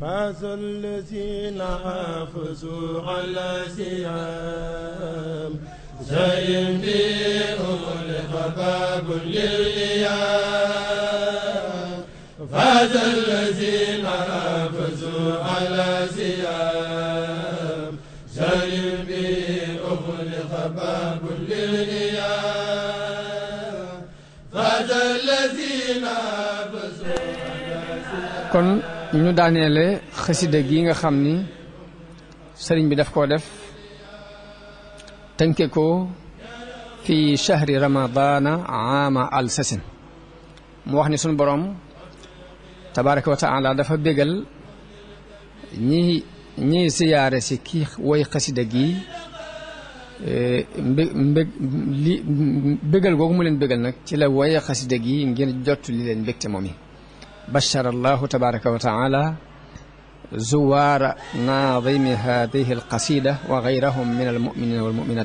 فاز الذين حافظوا على سيام زين بهم لخباب للإيام فاز الذين حافظوا على سيام زين بهم لخباب للإيام فاز الذين حافظوا kon ñu daaneele xasida gi nga xam ni sëriñ bi daf koo def tënke ko fi chahri ramadana aama al sasin mu wax ni sunu borom tabaraka wa taala dafa bégal ñi ñi siyaare si kii woy xasida gi mbé mbég li bégal googu mu leen bégal nag ci la woye xasida gi ngir jot li leen mbégte moom yi بشر الله تبارك وتعالى زوار ناظم هذه القصيدة وغيرهم من المؤمنين والمؤمنات